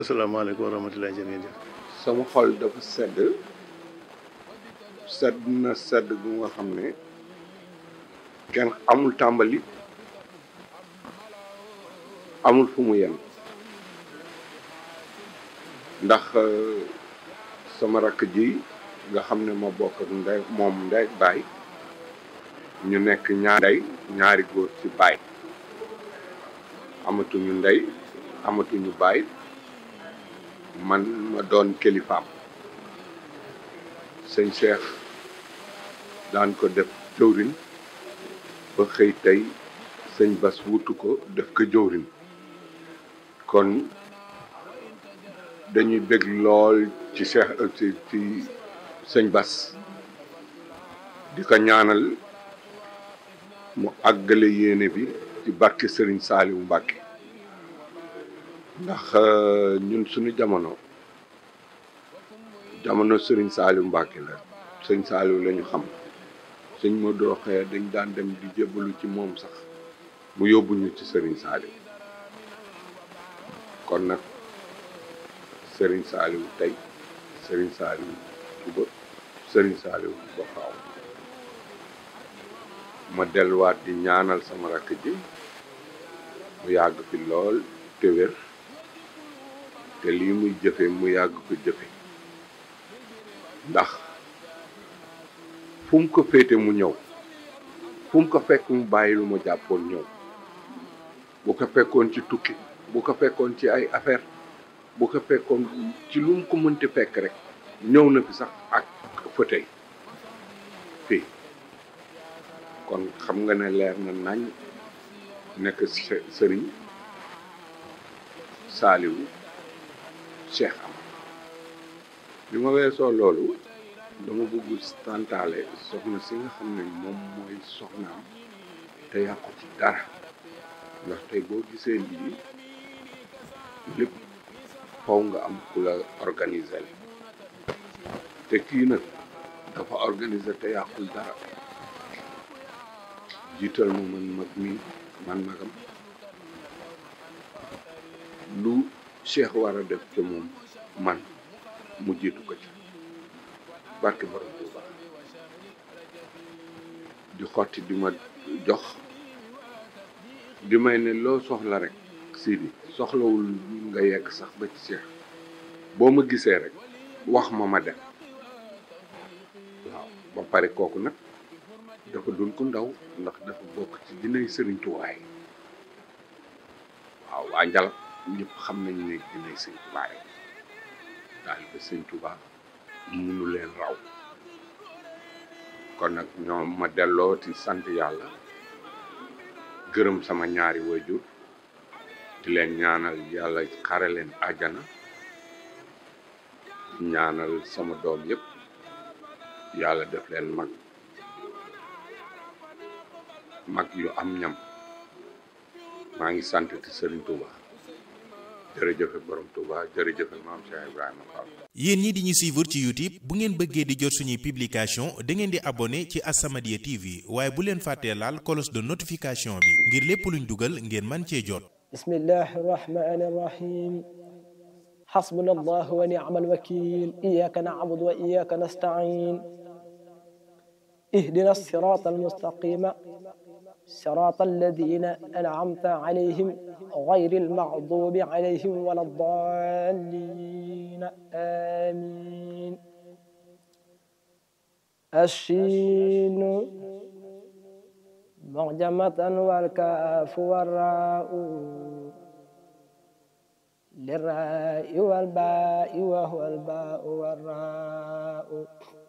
asalaamaaleykum wa rahmatullahi jërëjëf sama xol dafa sedd sedd na sedd gu nga xam ne kenn amul tàmbali amul fu mu yem ndax sama rakk ji nga xam ne ma bokk ak ndey moom ndey baay ñu nekk ñaar ndey ñaari góor ci baay amatuñu ndey amatuñu baay man ma doon kilifaam sëñ Cheikh daan ko def jëwrin ba xëy tey sëñ Bas wutu ko def ko jëwrin kon dañuy bég lool ci Cheikh ci ci sëñ Bas di ko ñaanal mu àggale yéene bi ci barke Sëriñ Saaliwu Mbàkke ndax ñun suñu jamono jamono sëriñ Saaliw Mbàkke la sëñ Saaliw la ñu xam sëñ ma dooxee dañ daan dem di jébbalu ci moom sax mu yóbbu ñu ci sëriñ Saaliw kon nag sëriñ Saaliw tey sëriñ Saaliw suba sëriñ Saaliw ba faaw ma delluwaat di ñaanal sama rakk ji mu yàgg fi lool te wér te lii muy jëfe mu yàgg ko jëfe ndax fu mu ko féete mu ñëw fu mu ko fekk mu bàyyi lu ma jàppoon ñëw bu ko fekkoon ci tukki bu ko fekkoon ci ay affaire bu ko fekkoon ci lu mu ko mënti fekk rek ñëw na fi sax ak fauteuil fii kon xam nga ne leer na nañ nekk sëriñ saaliwu cheikh am li ma weesoo loolu dama bëgg santaale soxna si nga xam ne moom mooy soxnaam te yàqu ci dara ndax tey boo gisee lii lépp faw nga am ku la organiser te kii nag dafa organiser te yàqul dara jiital ma man mag mi man magam lu cheikh war a def ci moom man mu jiitu ko ci barke borom Tuuba di xotti di ma jox di may ne loo soxla rek Sidi soxlawul nga yegg sax ba ci cheikh boo ma gisee rek wax ma ma dem waaw ba pare kooku nag dafa dul ku ndaw ndax dafa bokk ci dinay sëriñ tuwaay waaw waa njalab ñëpp xam nañu ne dinay sëñ tuwaay daal ba sëñ Tuubaa munu leen raw kon nag ñoom ma delloo ci sant yàlla gërëm sama ñaari waajur di leen ñaanal yàlla xare leen àjjana ñaanal sama doom yëpp yàlla def leen mag mag yu am ñam maa ngi sant ci Serigne Touba jërëjëfe borom Touba jërëjëfe maam Cheikh Ibrahima Fall. yéen ñi di ñu suivre ci YouTube bu ngeen bëggee di jot suñuy publication da ngeen di abonné ci As-Samadiyya TV waaye bu leen fàttee laal cloche de notification bi ngir lépp luñ dugal ngeen man cee jot. bismillahi rahmani rahim xasbuna allah wa ni'mal wakil iyaka na'budu wa iyaka nasta'in اهدنا الصراط المستقيم صراط الذين أنعمت عليهم غير المغضوب عليهم ولا الضالين آمين الشين معجمة والكاف والراء للراء والباء وهو الباء والراء